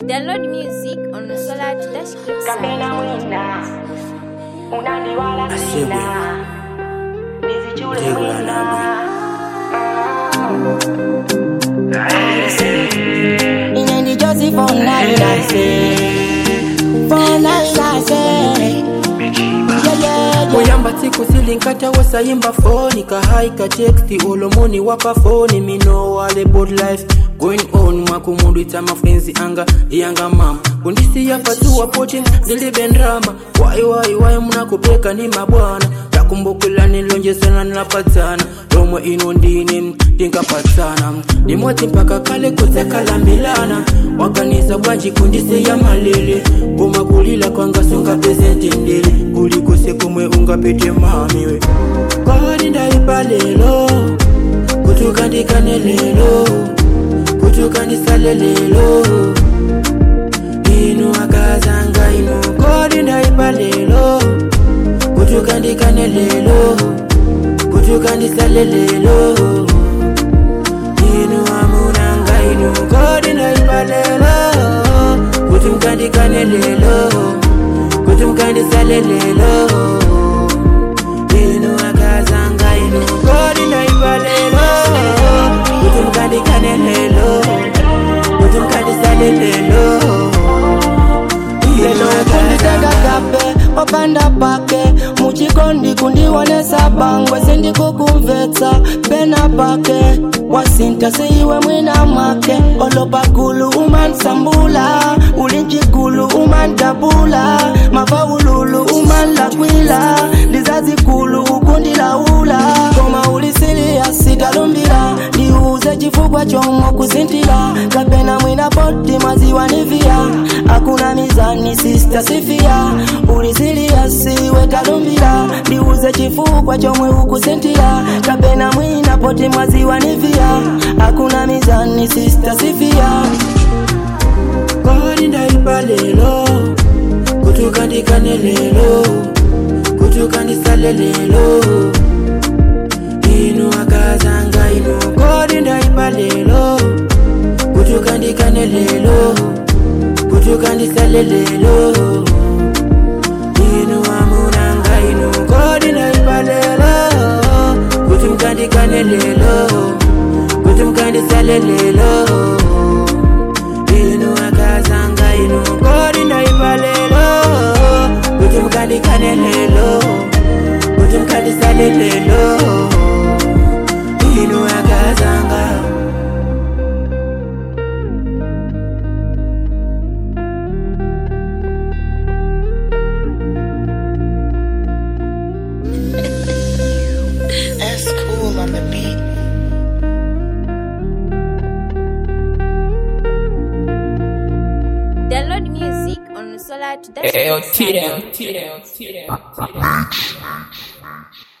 Download music on Solar Dash Clips. Kapena wina unaniwala Asebwe. sina nizichule Tegula wina Inendi Josie for nine, I say. For nine, I say. Yeah, yeah, yeah. moyamba tsiku silinkata wasayimba foni kahaika teksti olomoni wapa foni mino wale bod life going on mwakumundu ita mafrenzi anga iyanga mama kundisiya patuwa poti ndilibendrama wai wai wai munakupeka ni mabwana takumbukila nilonjesana nilapatana lomwe ino ndine tinkapatsana nimoti mpaka kale kutsekalambilana wakanisa bwanji kundisiya malele koma kulila kwangasunga pezentendele kulikose kumwe ungapete mamiwe kwani ndaipa lelo kutukandikane lelo kutukandisale lelo inu akazanga inu kodi ndaipa lelo kutukandikane lelo kutukandisale lelo inu amunanga inu kodi ndaipa lelo kuti mkandikane lelo kuti mkandisale lelo inu akazanga inu kodi ndaipa lelo kuti mkandikane lelo kuti mkandisale lelo inu kunditega akazanga kape papanda pake muchikondi kundiwonesa bangwe sindikukumvetsa pena pake wasinta siiwe mwina mwake olopakulu umansambula ulinchikulu umandabula mafaululu umanlakwila ndizazikulu ukundilaula koma ulisiliya sitalumbila ndiuze chifukwa chomwe kuzintila kapena mwina poti maziwa nivia akuna mizani sista sifia ulisilia siwe talumbila ndiuze chifukwa chomwe ukuzintila kapena mwina poti maziwa nivia akuna mizani sista sifia kodi ndaipa lelo kutukandikane lelo kutukandisale lelo inu akazanga inu kodi ndaipa lelo kutukandikane lelo kutukandisale lelo inu amunanga inu kodi ndaipa lelo kuti mkandikane lelo kuti mkandisale lelo inu akazanga inu kodi ndaipa lelo kuti mkandikane lelo kuti mkandisale lelo inu akazanga That's cool on the beat. Download music on Solar Dash Yo, Clips. T them, T them, T them, T them.